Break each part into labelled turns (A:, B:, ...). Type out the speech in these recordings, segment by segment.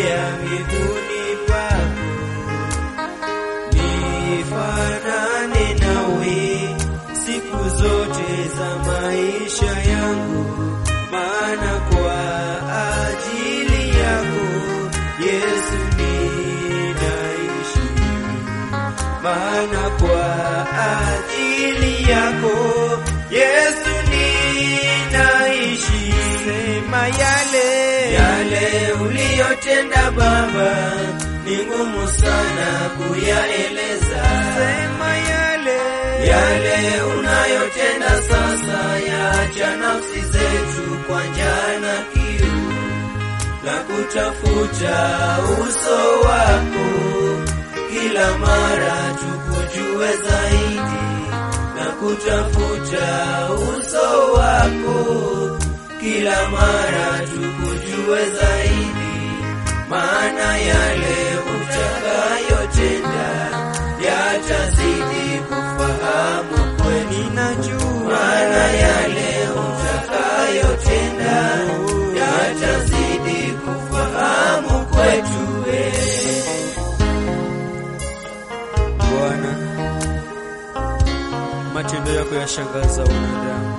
A: nitalia miguuni pako, nifanane nawe siku zote za maisha yangu, maana kwa ajili yako Yesu ninaishi, maana kwa ajili yako Yesu ninaishi. Sema yale yale uliyotenda Baba, ni ngumu sana kuyaeleza. Sema yale yale unayotenda sasa, yaacha nafsi zetu kwa njaa na kiu na kutafuta uso wako kila mara tukujue zaidi na kutafuta uso wako kila mara tukujue zaidi, maana yale utakayotenda yatazidi kufahamu kweli. Najua maana yale utakayotenda yatazidi kufahamu kwetu. we.
B: Bwana, matendo yako yashangaza wanadamu.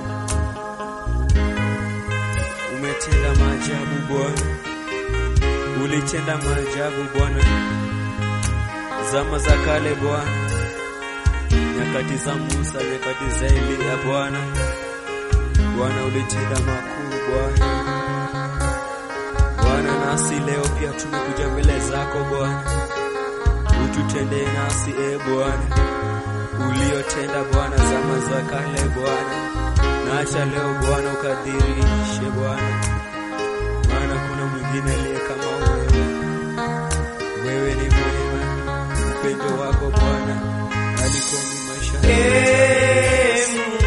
B: Umetenda maajabu Bwana, ulitenda maajabu Bwana, zama za kale Bwana, nyakati za Musa, nyakati za Eliya Bwana. Bwana, ulitenda makuu Bwana. Bwana, nasi leo pia tumekuja mbele zako Bwana, ututendee nasi e Bwana uliotenda Bwana zama za kale Bwana, na acha leo Bwana ukadhirishe Bwana, maana kuna mwingine aliye kama wewe. Wewe ni mwema, upendo wako Bwana alikomi maisha
A: Ee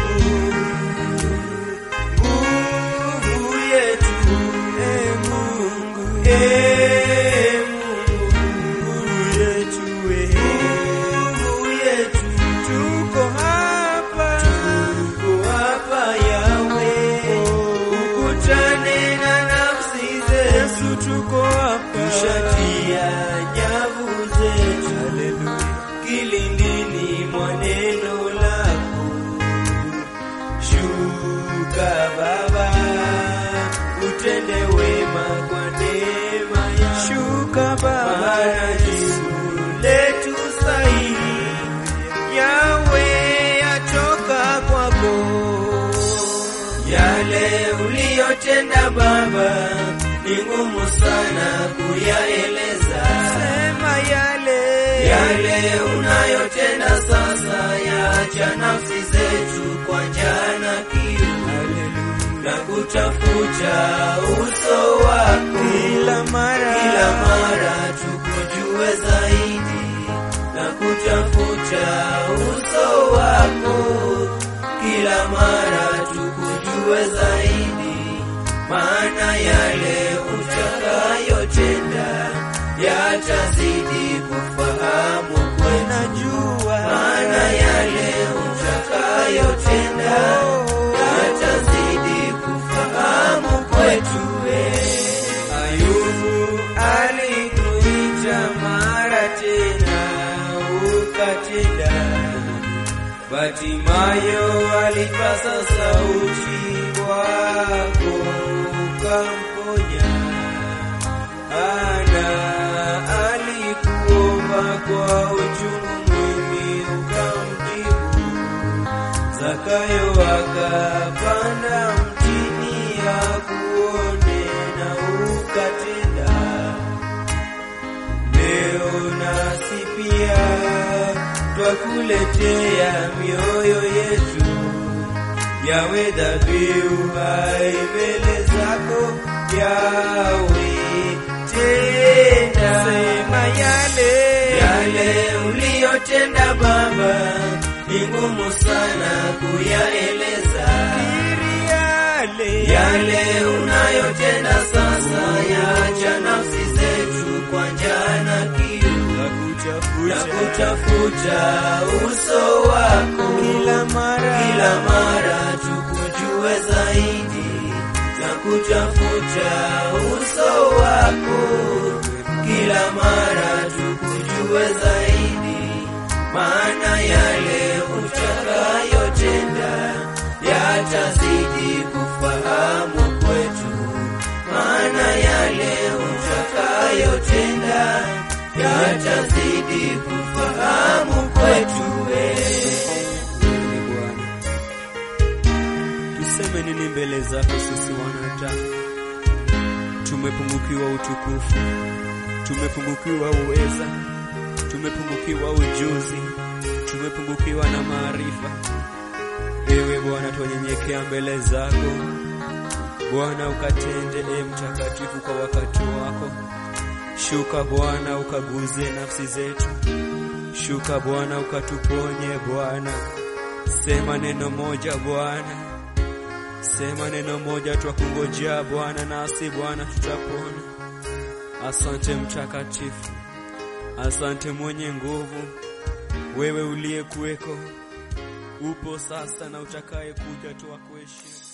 A: Mungu, nguvu yetu, Ee Mungu, Ee Mungu, nguvu yetu, Ee nguvu yetu, tuko hapa, tuko hapa Yawe, ukutane na nafsi zetu, tuko hapa, tushatia nyavu zetu, haleluya, kilindini mwa neno lako Shuka Baba, utende wema kwa neema yako. Shuka Baba, maana jibu letu sahihi Yawe yatoka kwako. Yale uliyotenda Baba ni ngumu sana kuyaeleza. Sema yale yale unayotenda sasa, yaacha nafsi zetu kwa njaa na kiu na kutafuta uso wako kila mara, kila mara tukujue zaidi na kutafuta uso wako kila mara tukujue zaidi, maana yale utakayotenda yatazidi kufahamu kwetu. Najua maana yale utakayotenda yatazidi kufahamu kwetu. we. Ayubu alikuita mara tena ukatenda Batimayo alipasa sauti kwako ukamponya. Ana alikuomba kwa uchungu mwingi ukamjibu. Zakayo akapanda mtini akuone na ukatenda. Leo nasi pia twakuletea mioyo yetu yawe dhabihu hai mbele zako yawe tenda sema yale yale uliyotenda Baba ni ngumu sana kuyaeleza yale yale unayotenda sasa yaacha nafsi zetu kwa njaa na kiu na kutafuta uso wako kila mara, kila mara tukujue zaidi na kutafuta uso wako kila mara tukujue zaidi, maana yale utakayotenda yatazidi kufahamu kwetu, maana yale utakayotenda yatazidi kufahamu kwetu wewe.
B: Wewe Bwana, tuseme nini mbele zako sisi wanadamu? Tumepungukiwa utukufu, tumepungukiwa uweza, tumepungukiwa ujuzi, tumepungukiwa na maarifa. Ewe Bwana, twanyenyekea mbele zako Bwana, ukatende e mtakatifu kwa wakati wako. Shuka Bwana, ukaguze nafsi zetu. Shuka Bwana, ukatuponye Bwana. Sema neno moja Bwana, sema neno moja, twakungojea Bwana, nasi Bwana tutapona. Asante mtakatifu, asante mwenye nguvu, wewe uliyekuweko, upo sasa na utakaye kuja, twakuheshimu.